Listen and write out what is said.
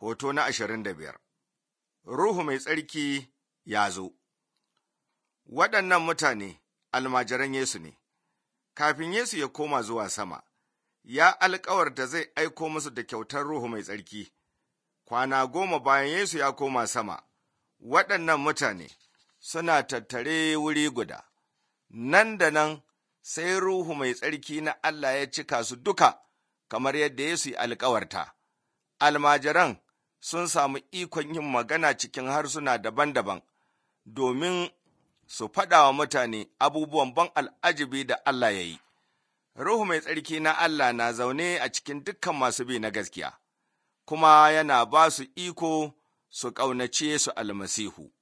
Hoto na ashirin da biyar Ruhu mai tsarki ya zo Waɗannan mutane almajiran Yesu ne, kafin Yesu ya koma zuwa sama, ya alkawarta zai aiko musu da kyautar Ruhu mai tsarki. Kwana goma bayan Yesu ya koma sama, waɗannan mutane suna tattare wuri guda, nan da nan sai Ruhu mai tsarki na Allah ya cika su duka, kamar yadda Yesu ya alkawarta. Almajiran sun samu ikon yin magana cikin harsuna daban-daban domin su faɗa wa mutane abubuwan ban al'ajibi da Allah ya yi. Ruhu mai tsarki na Allah na zaune a cikin dukkan masu bi na gaskiya, kuma yana ba su iko su ƙaunace su almasihu.